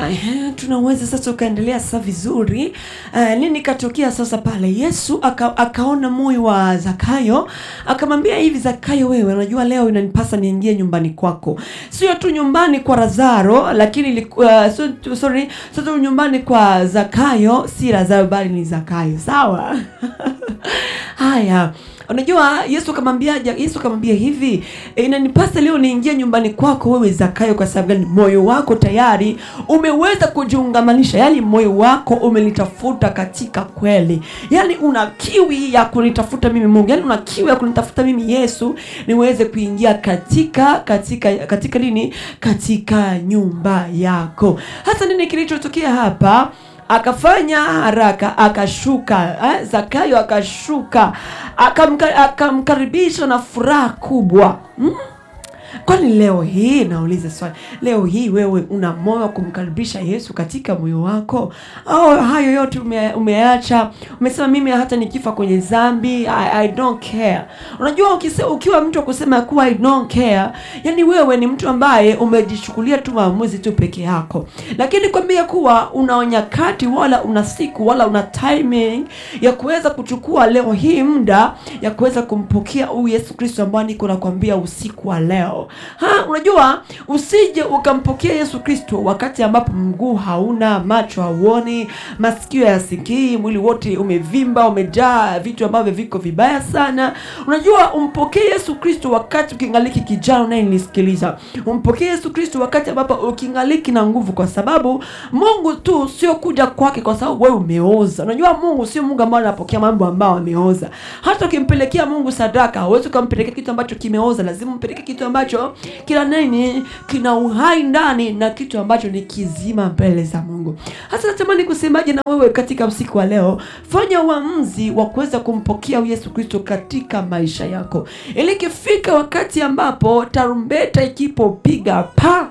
Ehe, tunaweza sasa ukaendelea sasa vizuri. Uh, nini katokea sasa pale? Yesu aka, akaona moyo wa Zakayo akamwambia hivi, Zakayo, wewe unajua leo inanipasa niingie nyumbani kwako, sio tu nyumbani kwa Lazaro, lakini ilikuwa uh, so, sorry, sio tu nyumbani kwa Zakayo, si Lazaro bali ni Zakayo, sawa? Haya, unajua Yesu akamwambia Yesu akamwambia hivi, e, inanipasa leo niingie nyumbani kwako wewe Zakayo, kwa sababu gani? Moyo wako tayari umeweza kujiungamanisha, yaani moyo wako umelitafuta katika kweli, yaani una kiwi ya kunitafuta mimi Mungu, yaani una kiwi ya kunitafuta mimi Yesu, niweze kuingia katika katika katika nini, katika nyumba yako. Hasa nini kilichotokea hapa? akafanya haraka akashuka eh, Zakayo akashuka akamka, akamkaribisha na furaha kubwa hmm? Kwani leo hii nauliza swali, leo hii wewe una moyo wa kumkaribisha Yesu katika moyo wako, au hayo yote ume, umeacha? Umesema mimi hata nikifa kwenye dhambi I, I don't care. Unajua ukise, ukiwa mtu wa kusema kuwa I don't care, yani wewe ni mtu ambaye umejichukulia tu maamuzi tu peke yako, lakini kwambia kuwa una nyakati wala una siku wala una timing ya kuweza kuchukua leo hii muda ya kuweza kumpokea huyu Yesu Kristo ambaye niko nakwambia usiku wa leo Ha, unajua usije ukampokea Yesu Kristo wakati ambapo mguu hauna, macho hauoni, masikio yasikii, mwili wote umevimba, umejaa vitu ambavyo viko vibaya sana. Unajua umpokee Yesu Kristo wakati ukingaliki kijana unayenisikiliza. Umpokee Yesu Kristo wakati ambapo ukingaliki na nguvu, kwa sababu Mungu tu sio kuja kwake kwa sababu wewe umeoza. Unajua Mungu sio Mungu ambaye anapokea mambo ambayo ameoza. Hata ukimpelekea Mungu sadaka, hauwezi ukampelekea kitu ambacho kimeoza, lazima umpelekee kitu ambacho kila nini kina uhai ndani na kitu ambacho ni kizima mbele za Mungu. Hasa natamani kusemaje na wewe katika usiku wa leo, fanya uamuzi wa kuweza kumpokea Yesu Kristo katika maisha yako, ili ikifika wakati ambapo tarumbeta ikipopiga pa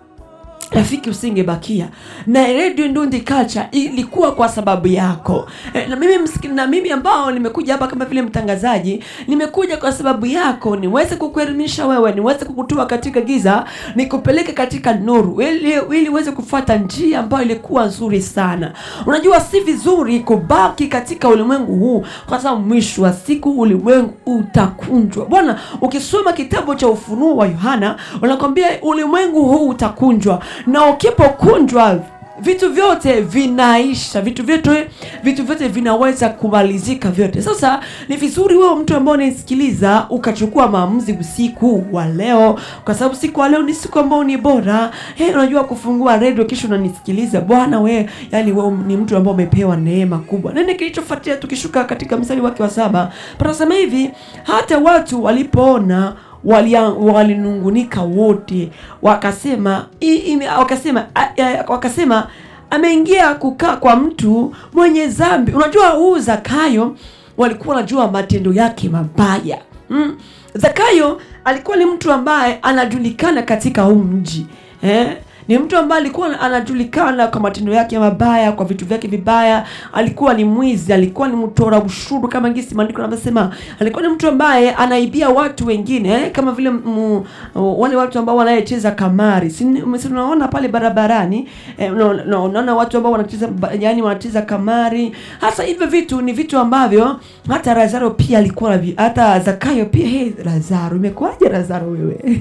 rafiki usingebakia na Radio Ndundi Culture ilikuwa kwa sababu yako e, na mimi msiki, na mimi ambao nimekuja hapa kama vile mtangazaji, nimekuja kwa sababu yako, niweze kukuelimisha wewe, niweze kukutoa katika giza, nikupeleke katika nuru, ili ili uweze kufuata njia ambayo ilikuwa nzuri sana. Unajua si vizuri kubaki katika ulimwengu huu, kwa sababu mwisho wa siku ulimwengu utakunjwa. Bwana, ukisoma kitabu cha Ufunuo wa Yohana unakwambia ulimwengu huu utakunjwa na ukipokunjwa vitu vyote vinaisha, vitu vyote vitu vyote vinaweza kumalizika vyote. Sasa ni vizuri wewe mtu ambaye unaisikiliza ukachukua maamuzi usiku wa leo, kwa sababu siku wa leo ni siku ambayo ni bora. Hey, unajua kufungua redio kisha unanisikiliza bwana, we yani wewe ni mtu ambaye umepewa neema kubwa. Nini kilichofuatia? Tukishuka katika mstari wake wa saba panasema hivi, hata watu walipoona walinungunika wote wakasema i, ime, wakasema a, a, wakasema ameingia kukaa kwa mtu mwenye dhambi. Unajua huu Zakayo walikuwa wanajua matendo yake mabaya mm. Zakayo alikuwa ni mtu ambaye anajulikana katika huu mji eh? ni mtu ambaye alikuwa anajulikana kwa matendo yake mabaya, kwa vitu vyake vibaya. Alikuwa ni mwizi, alikuwa ni mtora ushuru, kama ngisi maandiko yanavyosema. Alikuwa ni mtu ambaye anaibia watu wengine eh, kama vile mu, wale watu ambao wanayecheza kamari, si unaona pale barabarani eh, unaona no, no, no, watu ambao wanacheza yani wanacheza kamari. Hasa hivyo vitu ni vitu ambavyo hata Lazaro pia alikuwa hata Zakayo pia. Hey, Lazaro imekuwaje Lazaro wewe?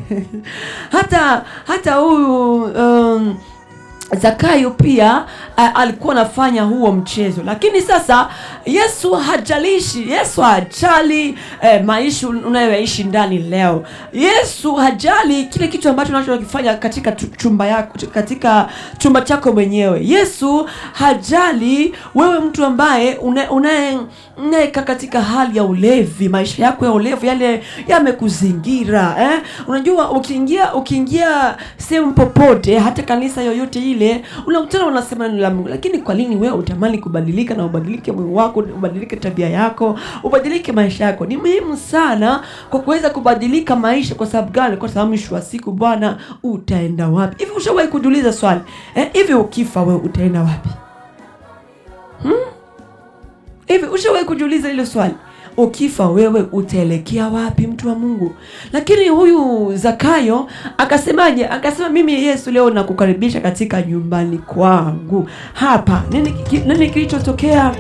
hata hata huyu um, Zakayo pia uh, alikuwa anafanya huo mchezo, lakini sasa Yesu hajalishi. Yesu hajali eh, maisha unayoishi ndani leo. Yesu hajali kile kitu ambacho unachokifanya katika chumba yako, katika chumba chako mwenyewe. Yesu hajali wewe mtu ambaye unayekaa katika hali ya ulevi, maisha yako ya ulevi yale yamekuzingira eh? Unajua, ukiingia ukiingia sehemu popote, hata kanisa yoyote ile unakutana wanasema neno la Mungu, lakini kwa nini wewe utamani kubadilika na ubadilike moyo wako, ubadilike tabia yako, ubadilike maisha yako? Ni muhimu sana kwa kuweza kubadilika maisha. Kwa sababu gani? Kwa sababu mwisho wa siku, Bwana, utaenda wapi? Hivi ushawahi kujiuliza swali eh? Hivi ukifa wewe utaenda wapi? hmm? Hivi ushawahi kujiuliza hilo swali? ukifa wewe utaelekea wapi mtu wa mungu lakini huyu zakayo akasemaje akasema mimi yesu leo nakukaribisha katika nyumbani kwangu hapa nini, ki- nini kilichotokea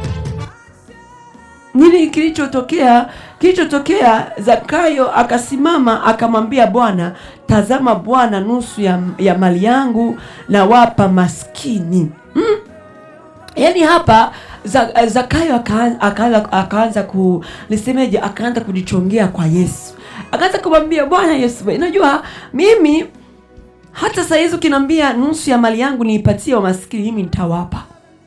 nini kilichotokea kilichotokea zakayo akasimama akamwambia bwana tazama bwana nusu ya, ya mali yangu na wapa maskini mm? yaani hapa Za- zakayo akaanza akaanza akaanza ku nisemeje akaanza kujichongea kwa yesu akaanza kumwambia bwana yesu unajua mimi hata saa hizi ukiniambia nusu ya mali yangu niipatie wamaskini mimi nitawapa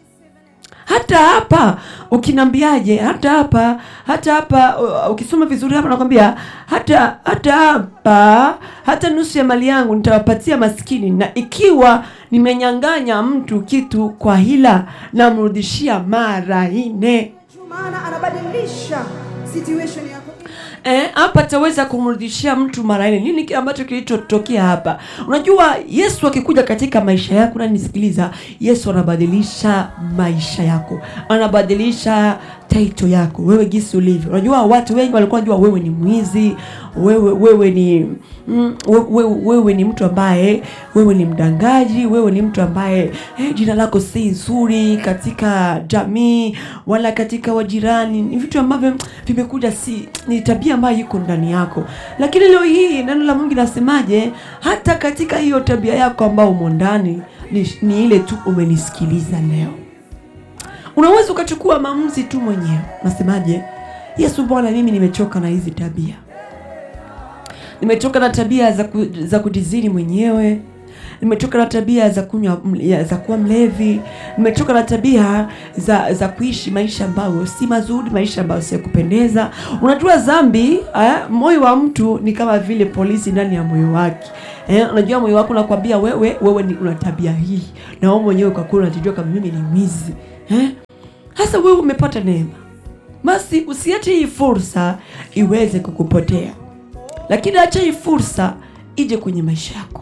hata hapa ukinambiaje hata hapa hata hapa uh, ukisoma vizuri hapa nakwambia hata hata hapa hata nusu ya mali yangu nitawapatia maskini na ikiwa nimenyang'anya mtu kitu kwa hila namrudishia mara nne maana anabadilisha situation yako Eh, hapa ataweza kumrudishia mtu mara nne. Nini kile ambacho kilichotokea hapa? Unajua Yesu akikuja katika maisha yako, na nisikiliza, Yesu anabadilisha maisha yako, anabadilisha title yako, wewe gisi ulivyo. Unajua watu wengi walikuwa wanajua wewe ni mwizi, wewe wewe ni mm, wewe, wewe, wewe ni mtu ambaye wewe ni mdangaji, wewe ni mtu ambaye eh, jina lako si nzuri katika jamii wala katika wajirani. Ni vitu ambavyo vimekuja, si ni tabia ambayo iko ndani yako. Lakini leo hii neno la Mungu linasemaje? Hata katika hiyo tabia yako ambayo umo ndani ni, ni ile tu umenisikiliza leo unaweza ukachukua maamuzi tu mwenyewe unasemaje yesu bwana mimi nimechoka na hizi tabia nimechoka na tabia za, ku, za kujizini mwenyewe nimechoka na tabia za kunywa ya- za kuwa mlevi nimechoka na tabia za za kuishi maisha ambayo si mazuri maisha ambayo si ya kupendeza unajua dhambi eh, moyo wa mtu ni kama vile polisi ndani ya moyo wake eh, unajua moyo wako unakwambia wewe wewe ni una tabia hii na wewe mwenyewe kwa kweli unajijua kama mimi ni mwizi eh? hasa wewe umepata neema basi usiache hii fursa iweze kukupotea lakini acha hii fursa ije kwenye maisha yako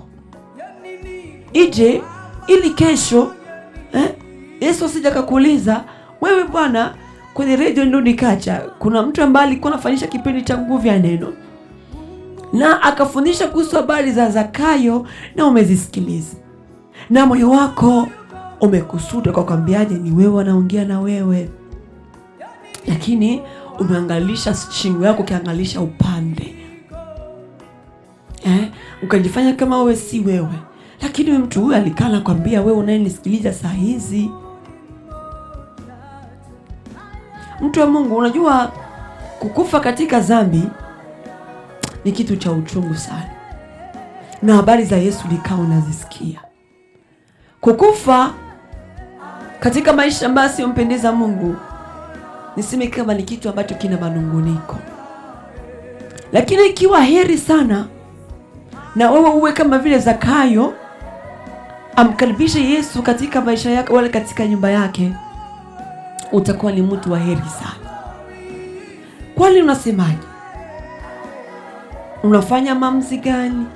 ije ili kesho eh, yesu asija kakuuliza wewe bwana kwenye redio ndo nikacha kuna mtu ambaye alikuwa anafanyisha kipindi cha nguvu ya neno na akafundisha kuhusu habari za zakayo na umezisikiliza na moyo wako umekusuda kwa kwambiaje ni wewe wanaongea na wewe lakini umeangalisha shingo yako ukiangalisha upande eh, ukajifanya kama wewe si wewe lakini huyu mtu huyu alikaa nakwambia wewe unayenisikiliza saa hizi mtu wa mungu unajua kukufa katika dhambi ni kitu cha uchungu sana na habari za yesu likaa unazisikia kukufa katika maisha ambayo asiyompendeza mungu niseme kama ni kitu ambacho kina manunguniko lakini ikiwa heri sana na wewe uwe kama vile zakayo amkaribishe yesu katika maisha yake wala katika nyumba yake utakuwa ni mtu wa heri sana kwani unasemaje unafanya maamuzi gani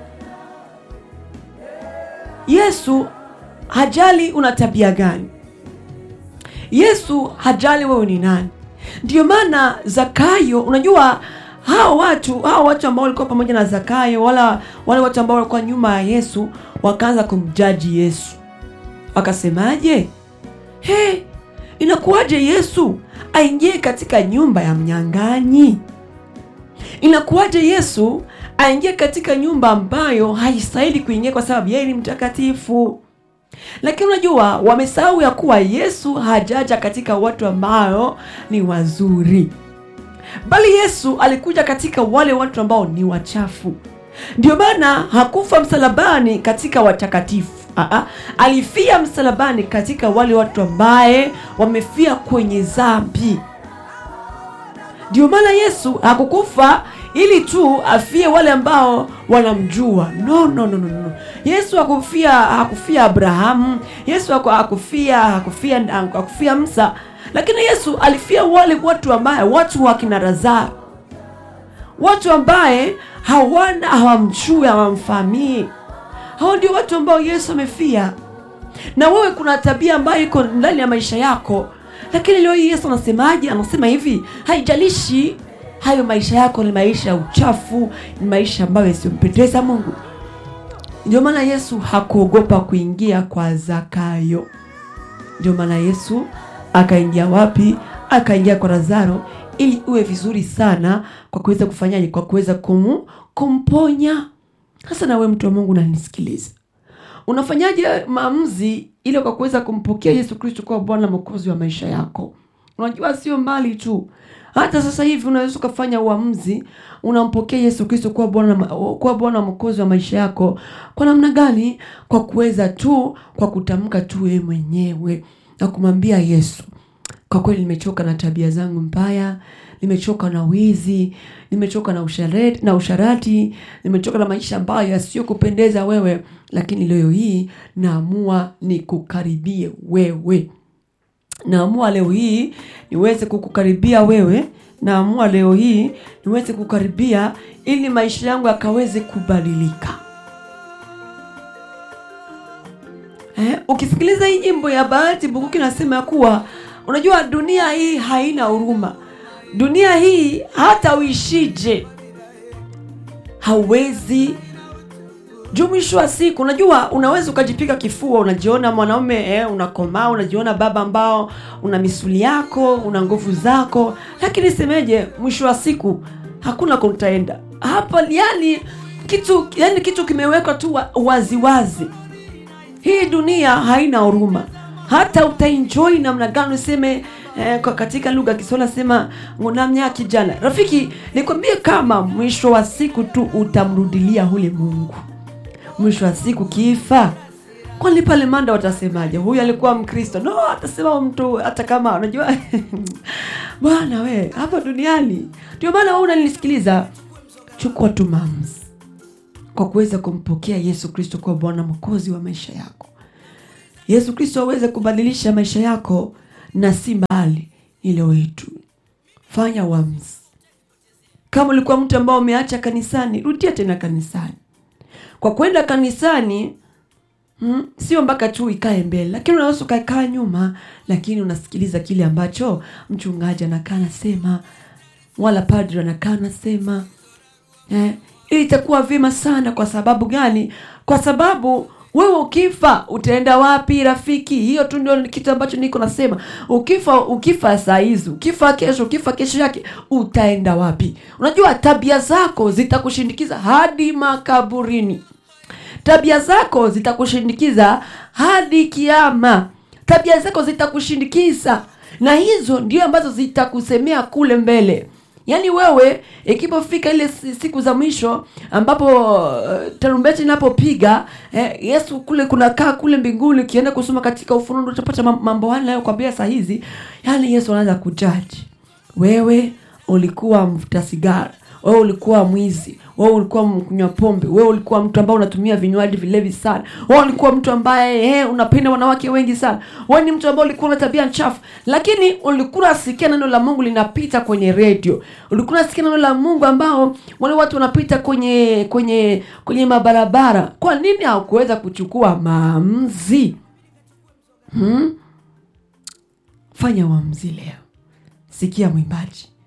yesu hajali una tabia gani yesu hajali wewe ni nani ndio maana zakayo unajua hao watu hao watu ambao walikuwa pamoja na zakayo wala wale watu ambao walikuwa nyuma ya yesu wakaanza kumjaji yesu wakasemaje he inakuwaje yesu aingie katika nyumba ya mnyang'anyi inakuwaje yesu aingie katika nyumba ambayo haistahili kuingia kwa sababu yeye ni mtakatifu lakini unajua wamesahau ya kuwa yesu hajaja katika watu ambao ni wazuri bali yesu alikuja katika wale watu ambao ni wachafu ndio maana hakufa msalabani katika watakatifu Aa, alifia msalabani katika wale watu ambaye wamefia kwenye dhambi ndio maana yesu hakukufa ili tu afie wale ambao wanamjua no no no no, no. yesu hakufia hakufia abrahamu yesu haku- hakufia hakufia hakufia msa lakini yesu alifia wale watu ambaye watu wa kina lazaro watu ambaye hawana hawamjui hawamfahamii hao ndio watu ambao yesu amefia na wewe kuna tabia ambayo iko ndani ya maisha yako lakini leo hii yesu anasemaje anasema hivi haijalishi hayo maisha yako ni maisha ya uchafu ni maisha ambayo yasiyompendeza mungu ndio maana yesu hakuogopa kuingia kwa zakayo ndio maana yesu akaingia wapi akaingia kwa lazaro ili uwe vizuri sana kwa kuweza kufanyaje kwa kuweza kum, kumponya hasa nawe mtu wa mungu unanisikiliza unafanyaje maamuzi ili kwa kuweza kumpokea yesu kristo kuwa bwana na mwokozi wa maisha yako unajua sio mbali tu hata sasa hivi unaweza ukafanya uamuzi unampokea yesu kristo kuwa bwana kuwa bwana mwokozi wa maisha yako kwa namna gani kwa kuweza tu kwa kutamka tu wewe mwenyewe na kumwambia yesu kwa kweli nimechoka na tabia zangu mbaya nimechoka na wizi nimechoka na usharati, na usharati nimechoka na maisha ambayo yasiyokupendeza wewe lakini leo hii naamua nikukaribie wewe naamua leo hii niweze kukukaribia wewe naamua leo hii niweze kukaribia ili maisha yangu yakaweze kubadilika eh, ukisikiliza hii nyimbo ya bahati bukuki nasema ya kuwa unajua dunia hii haina huruma dunia hii hata uishije hauwezi juu mwisho wa siku unajua unaweza ukajipiga kifua unajiona mwanaume eh, unakomaa unajiona baba ambao una misuli yako una nguvu zako lakini semeje mwisho wa siku hakuna kutaenda hapa yani kitu yani kitu kimewekwa tu wa- waziwazi wazi. hii dunia haina huruma hata utaenjoy namna gani useme eh, kwa katika lugha ya kiswahili sema ngonamnya kijana rafiki nikwambie kama mwisho wa siku tu utamrudilia hule mungu mwisho wa siku kifa kwani pale manda watasemaje huyu alikuwa mkristo no atasema mtu hata kama unajua bwana we hapa duniani ndio maana wewe unanisikiliza chukua tu maamuzi kwa kuweza kumpokea yesu kristo kuwa bwana mwokozi wa maisha yako yesu kristo aweze kubadilisha maisha yako na si mbali ile wetu fanya uamuzi kama ulikuwa mtu ambao umeacha kanisani rudia tena kanisani kwa kwenda kanisani mm, sio mpaka tu ikae mbele lakini unaweza ukakaa nyuma lakini unasikiliza kile ambacho mchungaji anakaa anasema wala padri anakaa anasema eh, ili itakuwa vyema sana kwa sababu gani kwa sababu wewe ukifa utaenda wapi rafiki hiyo tu ndio kitu ambacho niko nasema ukifa ukifa saa hizi ukifa kesho ukifa kesho yake utaenda wapi unajua tabia zako zitakushindikiza hadi makaburini tabia zako zitakushindikiza hadi kiama tabia zako zitakushindikiza na hizo ndio ambazo zitakusemea kule mbele yaani wewe ikipofika ile si- siku za mwisho ambapo uh, tarumbeti inapopiga eh, yesu kule kunakaa kule mbinguni ukienda kusoma katika ufunundo utapata mam- mambo haya nayokwambia saa hizi yaani yesu anaanza kujaji wewe ulikuwa mvuta sigara wewe ulikuwa mwizi wewe ulikuwa mkunywa pombe wewe ulikuwa mtu ambaye unatumia vinywaji vilevi sana wewe ulikuwa mtu ambaye eh, unapenda wanawake wengi sana wewe ni mtu ambaye ulikuwa na tabia chafu lakini ulikuwa unasikia neno la mungu linapita kwenye redio ulikuwa unasikia neno la mungu ambao wale watu wanapita kwenye kwenye kwenye mabarabara kwa nini haukuweza kuchukua maamuzi hmm? fanya uamuzi leo sikia mwimbaji